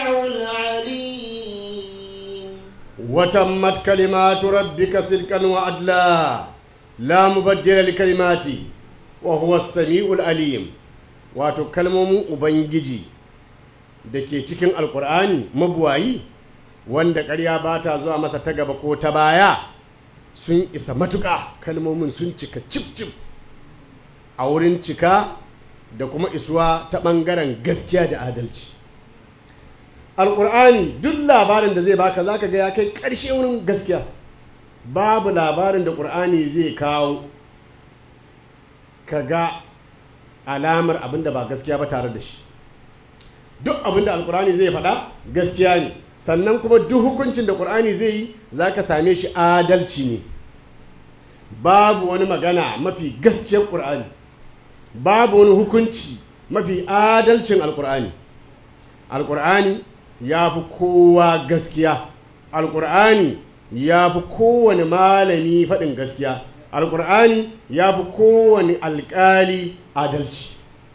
العليم وتمت كلمات ربك صدقا وعدلا لا مبدل لكلماته وهو السميع العليم wato kalmomin ubangiji da ke cikin alkur'ani mabuwayi wanda ƙarya ba ta zuwa masa ta gaba ko ta baya sun isa matuƙa kalmomin sun cika cif-cif a wurin cika da kuma isuwa ta ɓangaren gaskiya da adalci alkur'ani duk labarin da zai baka za ka ga ya kai ƙarshe wurin gaskiya babu labarin da ƙur'ani zai kawo ka ga alamar abin da ba gaskiya ba tare da shi duk abin da alkur'ani zai faɗa gaskiya ne sannan kuma duk hukuncin da ƙur'ani zai yi za ka same shi adalci ne babu wani magana mafi gaskiyar ƙur'ani babu wani hukunci mafi adalcin alkur'ani alkur'ani ya fi kowa gaskiya alkur'ani ya fi kowane malami faɗin gaskiya alkur'ani ya fi kowane alƙali adalci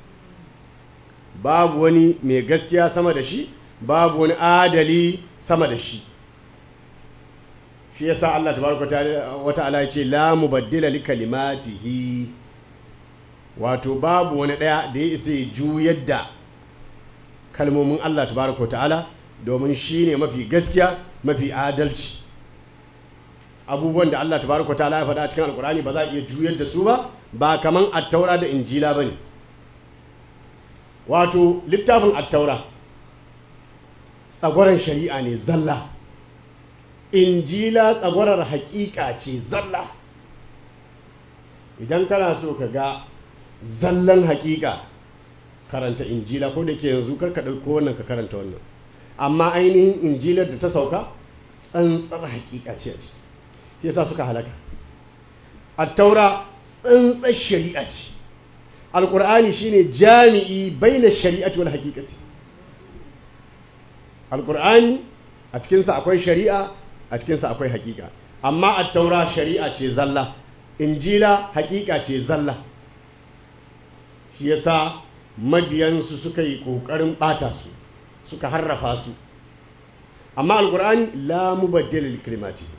babu wani mai gaskiya sama da shi babu wani adali sama da shi shi yasa Allah tabaraka wa ta'ala ya ce la mubaddila li kalimatihi wato babu wani ɗaya da ya isa ya juyar da kalmomin Allah tabaraka wa ta'ala domin shi ne mafi gaskiya mafi adalci abubuwan da Allah tabaraka wa ta'ala ya faɗa a cikin alkurani ba za a iya juyar da su ba ba kaman attaura da injila ba ne wato littafin attaura tsagwaron shari'a ne zalla injila tsagwarar haƙiƙa ce zalla idan kana so ka ga zallan haƙiƙa karanta injila ko da ke yanzu karka ɗauko wannan ka karanta wannan amma ainihin injilar da ta sauka tsantsar haƙiƙa ce ce yasa suka halaka attaura tsantsar shari'a ce alƙur'ani shine jami'i baina shari'ati wal haqiqati alƙur'ani a cikinsa akwai shari'a a cikinsa akwai haƙiƙa amma attaura shari'a ce zalla injila hakika ce zalla shi yasa mabiyansu suka yi ƙoƙarin ɓata su suka harrafa su amma alkur'ani la mubaddila li kalimatihi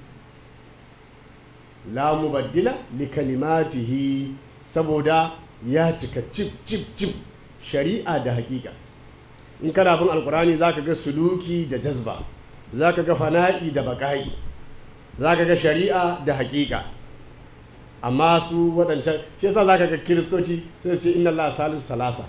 la mubaddila li kalimatihi saboda ya cika cip cip cip shari'a da hakika in kana bin alkur'ani zaka ga suluki da jazba zaka ga fana'i da baqa'i zaka ga shari'a da hakika amma su waɗancan shi yasa zaka ga kiristoci sai su ce inna allaha salisu salasa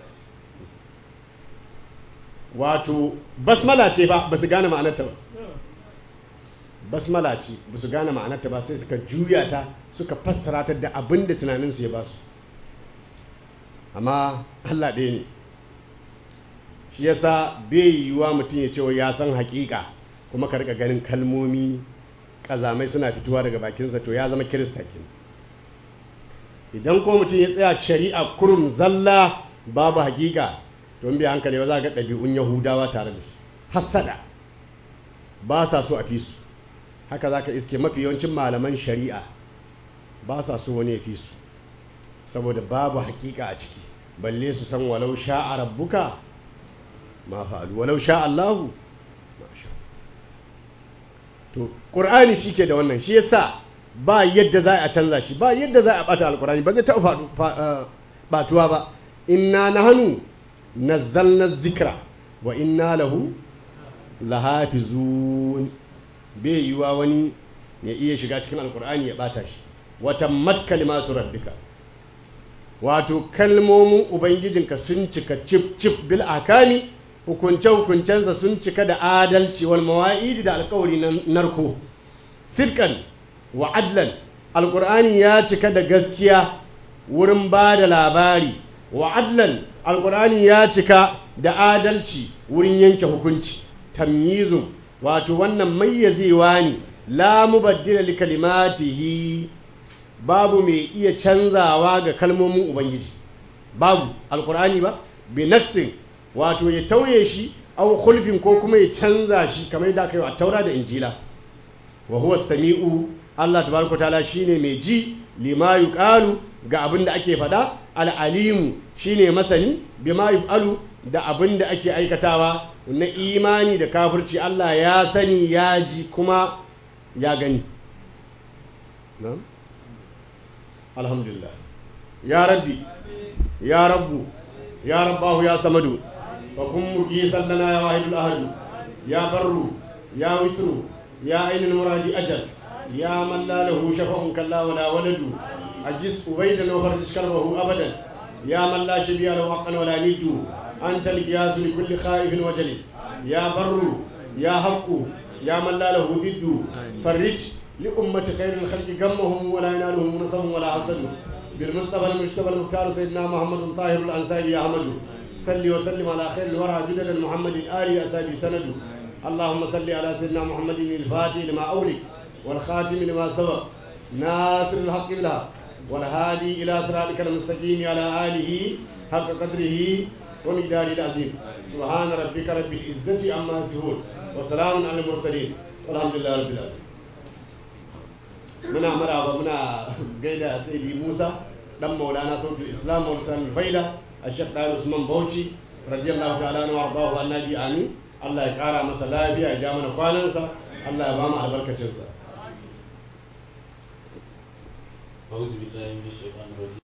wato basmala ce ba ba su gane ma'anarta ba basmala ce ba su gane ma'anarta ba sai suka juya ta suka fassara ta da abin da tunaninsu ya ba su amma allah ɗaya ne shi yasa bai yiwuwa mutum ya ce ya san haƙiƙa kuma ka rika ganin kalmomi ƙazamai suna fitowa daga bakinsa to ya zama kirista kenan idan kuma mutum ya tsaya shari'a kurum zalla babu haƙiƙa to in bai hankali ba za ga ɗabi'un yahudawa tare da shi hassada ba sa so a fi su haka za ka iske mafi yawancin malaman shari'a ba sa so wani ya fi su saboda babu hakika a ciki balle su san walau sha'a rabbuka ma fa'alu walau sha Allahu ma sha to qur'ani shike da wannan shi yasa ba yadda za a canza shi ba yadda za a bata alqur'ani ba zai taɓa batuwa ba inna nahnu nazzalna dhikra wa inna lahu lahafizun bai yiwa wani ya iya shiga cikin alkur'ani ya bata shi wata mat kalimatu rabbika wato kalmomin ubangijinka sun cika cif cif bil akami hukunce hukuncensa sun cika da adalci wal mawa'idi da alkawari na narko sirkan wa adlan alkur'ani ya cika da gaskiya wurin ba da labari wa adlan alkur'ani ya cika da adalci wurin yanke hukunci tamyizun wato wannan mayyazewa ne la mubaddila li kalimatihi babu mai iya canzawa ga kalmomin ubangiji babu alkur'ani ba bi nassin wato ya tauye shi aw khulfin ko kuma ya canza shi kamar da aka yi a taura da injila wa huwa sami'u Allah tabaraka ta'ala shine mai ji lima yuqalu ga abin da ake faɗa al'alimu shine masani bima yuf'alu da abin da ake aikatawa na imani da kafirci Allah ya sani ya ji kuma ya gani alhamdulillah ya rabbi ya rabbu ya rabbahu ya samadu wa kun muki sallana ya wahidul ahadu ya barru ya witru ya ainihin muradi ajal ya man la lahu shafa'un kalla wala waladu ajis ubaydan wa farjish kalbahu abadan ya man la shabiya lahu haqqan wala niddu anta al-qiyas li kulli khaifin wajal ya barru ya haqqu ya man la lahu diddu farij li ummati khairil khalqi gammahum wala yanaluhum nasabun wala hasad بالمصطفى المجتبى المختار سيدنا محمد طاهر الانصاري يا احمد صل وسلم على خير الورى جدد محمد ال اسابي سند اللهم صل على سيدنا محمد الفاتح لما اولك والخاتم لما سبق ناصر الحق بالحق والهادي الى صراطك المستقيم على اله حق قدره ومقداره العظيم سبحان ربك رب العزه عما يصفون وسلام على المرسلين والحمد لله رب العالمين muna maraba muna gaida saidi musa dan maulana sautul islam wa lisan faida a shek ɗaya usman bauchi radiyallahu ta'ala na wardahu annabi amin allah ya kara masa lafiya ya ja mana kwanansa allah ya ba mu albarkacinsa أعوذ بالله من الشيطان الرجيم